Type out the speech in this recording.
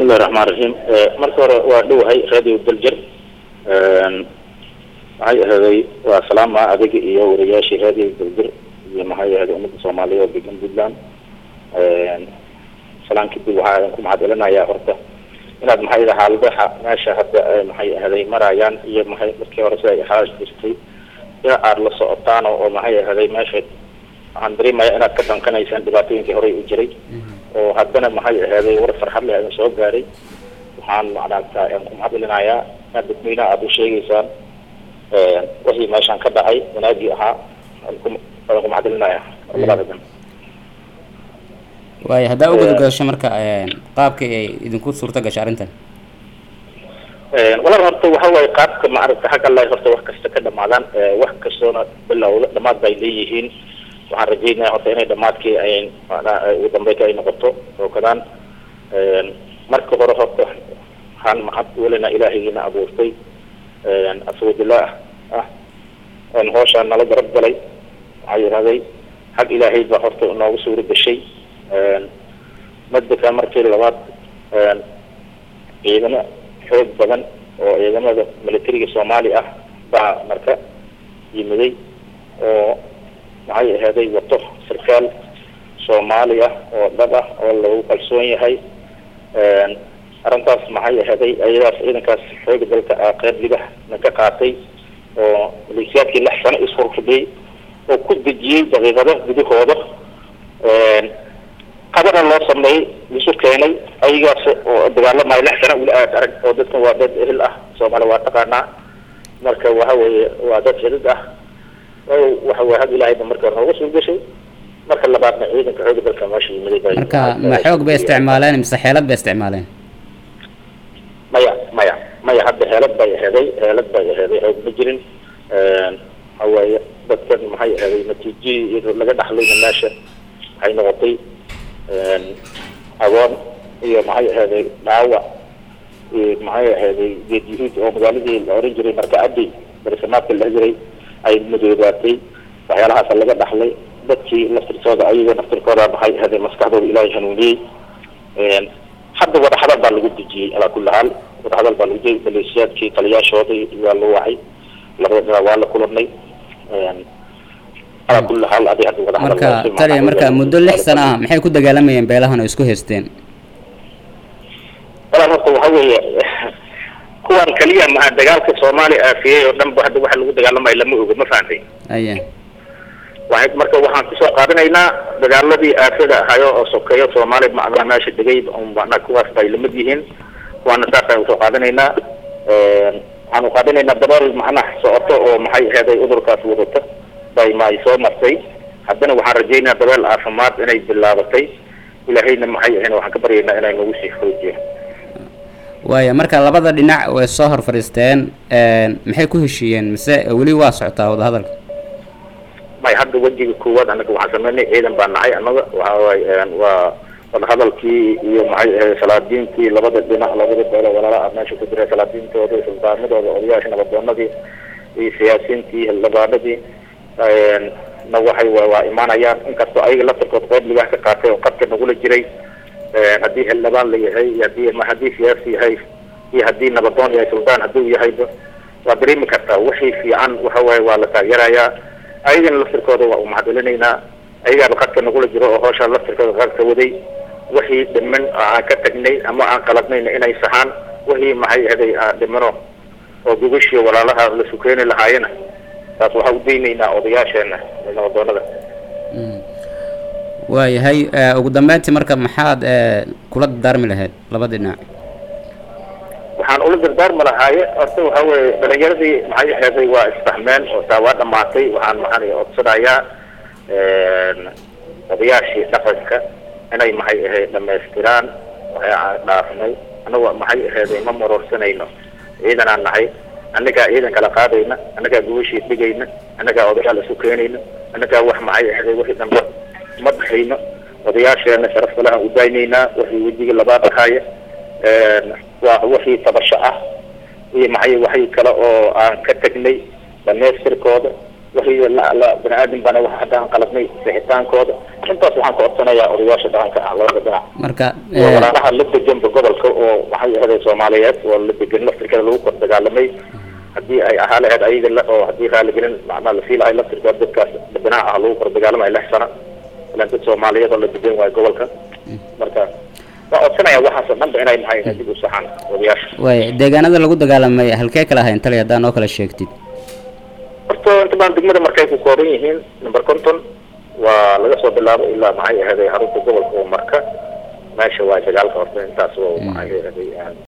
bismillahi raxmaan raxiim marka hore waa dhowahay radio daljir maxay ahaday waa salaama adiga iyo wariyaashii radio daljir iyo maxay ahaday ummadda soomaaliya oo degan puntland salaan kadib waxaa ku mahad celinayaa horta inaad maxay ahaday xaaladaha meesha hadda maxay ahaday marayaan iyo maxay markii hore sida ay xaash jirtay in aada la socotaan oo maxay ahaday meesha waxaan dareemaya inaad ka dhankanaysaan dhibaatooyinkii horey u jiray oo haddana maxay ahaday war farxad leh aan soo gaaray waxaan macnata aan ku mahadcelinayaa inaad dadweynaha aada u sheegaysaan wixii meeshaan ka dhacay wanaagii ahaa aan ku waan ku mahadcelinayaa labadadan waayo haddaa u gudgasho marka qaabkii ay idinku suurta gashay arrintan walaal horta waxa waaye qaabka maaragta xagga allahi horta wax kasta ka dhamaadaan wax kastoona bilowda dhamaad bay leeyihiin waxaan rajeynaya horta inay dhamaadkii ay ugu dambeynta ay noqoto oo kadaan marka hore horta waxaan maxad welina ilaahaygina abuurtay aswadilah ah oon hooshaan nala garab galay waxaa yidhahday xag ilaahay baa horta noogu suuro gashay madaka markii labaad ciidamo xoog badan oo ciidamada militariga soomaali ah baa marka yimiday oo maxay ahaday wato sarkaal soomaali ah oo dhab ah oo lagu kalsoon yahay arrintaas maxay ahaday ayadaas ciidankaas xooga dalka qeyb libax na ka qaatay oo maleeshiyaadkii lix sano ishorfadhiyey oo ku dejiyey daqiiqado gudahooda qadana loo sameeyey isu keenay ayagaas oo dagaalamayo lix sano weli aad arag oo dadkan waa dad ehel ah soomaali waa taqaanaa marka waxa weeye waa dad xidid ah waxa weye had ilaahayba marka hore nooga soo gashay marka labaadna ciidanka xooga dalka meesha yimiday bay marka ma xoog bay isticmaaleen mise xeelad bay isticmaaleen maya maya maya hadda heelad bay aheeday heelad bay aheeday xoog ma jirin waxa waaye dadkan maxay aheeday natiijadii laga dhaxlayna meesha waxay noqotay agoon iyo maxay aheeday dhaawac iyo maxay aheeday geed yuhuud oo magaaladii la oran jiray marka adi barisamaadka la jiray ay madoobaatay waxyaalahaas laga dhaxlay dadkii laftirkooda ayaga naftirkooda maxay ahaday maskaxdooda ilaahay hanuuniyey hadda wadaxadal baa lagu dejiyey alaa kulli haal wadaxadal baa lagu dejiyey maleeshiyaadkii taliyaashooda waa loo wacay labada dhinac waa la kulanay alaa kulli haal adi hadda wadaxadal marka taliya marka muddo lix sano ah maxay ku dagaalamayeen beelahan oo isku haysteen walaal horta waxa weeye kuwan kaliya maha dagaalka soomaali aafiyey oo dhan ba hadda waxa lagu dagaalamayo lama oga ma fahantay aya waxay marka waxaan kusoo qaadanaynaa dagaaladii aafada ahayo oo sokeeyo soomaali macnaha meesha degay macnaha kuwaas bay lamid yihiin kuwaana saasaan usoo qaadanaynaa waxaanu qaadanaynaa dabool macnaha socoto oo maxay aheeday udurkaas wadata bay maay soo martay haddana waxaan rajaynayaa dabeel caafimaad inay bilaabatay ilaahayna maxay ahayn waxaan ka baryaynaa inay nagu sii xoojiyo waaya marka labada dhinac way soo hor fadhiisteen maxay ku heshiiyeen mise weli waa socotaa wadahadalka may hadda wejiga koowaad anaga waxaan sameynay ciidan baa nahay annaga waxa waay waa wadahadalkii iyo maxay ahayd salaadiintii labada dhinac labada beelo walaala meesha ku jira salaadiintooda suldaanadooda odayaasha nabadoonadii iyo siyaasiyiintii xildhibaanadii na waxay waa imaanayaan inkastoo ayaga laftirkood qeyb libax ka qaatay oo qadka nagula jiray haddii xildhibaan la yahay iyo hadii haddii siyaasi yahay iyo haddii nabadoon yahay suldaan hadduu yahayba waa dareemi kartaa wixii fiican waxa waaye waa la taageerayaa ayagana laftirkooda waa umahadcelinaynaa ayagaaba qadka nagula jiro oo hooshaa laftirkooda qadka waday wixii dhiman oo aan ka tagnay ama aan qaladnayna inay saxaan wixii maxay ahaday aan dhimano oo gogashii walaalaha la sukeeni lahaayena taas waxaa u daynaynaa odayaasheena nabadoonada waayahay ugu dambeyntii marka maxaad kula dardaarmi lahayd labada dhinac waxaan ula dardaarmi lahaaye horta waxa weye dhalinyaradii maxay aheeday waa isfahmeen oo taa waa dhamaatay waxaan maxaan codsanayaa odayaashii dhaqanka inay maxay ahayd dhamaystiraan waxay aan dhaafnay anaga maxay aheeday ma marorsanayno ciidanaan nahay annagaa ciidan kala qaadayna annagaa gubashii dhigayna annagaa odayaal isu keenayna annagaa wax maxay aheeday wixii dambe ma dhexayno odayaasheena sharafta lahaan u daynaynaa wixii wejiga labaad ahaaye waa wixii tabasho ah iyo maxay waxay kale oo aan ka tegnay dhamaystirkooda wixii bani aadam bana wax hadda aan qaladnay sixitaankooda intaas waxaan ka codsanayaa odayaasha dhaqanka ah labada dhinac marka iyo walaalaha la deganba gobolka oo soomaaliyeed oo la degan laftirkeeda lagu kor dagaalamay haddii ay ahaa lahayd ayaga la oo haddii raaligelin macnaha la sii lahay laftirkooda dadkaas dadweynaha ah lagu kor dagaalamay lix sano ilaan dad soomaaliyeed oo la degan waayo gobolka marka waa codsanaya waxaas oo dhanba inay maxay dib u saxaan odayaasha waaya deegaanada lagu dagaalamay halkee kala ahayn tali haddaa noo kala sheegtid horta inta badan degmada markay ku kooban yihiin number conton waa laga soo bilaabo ilaa maxay ahaday xarunta gobolka oo marka meesha waa dagaalka horta intaas waa maxay ahaday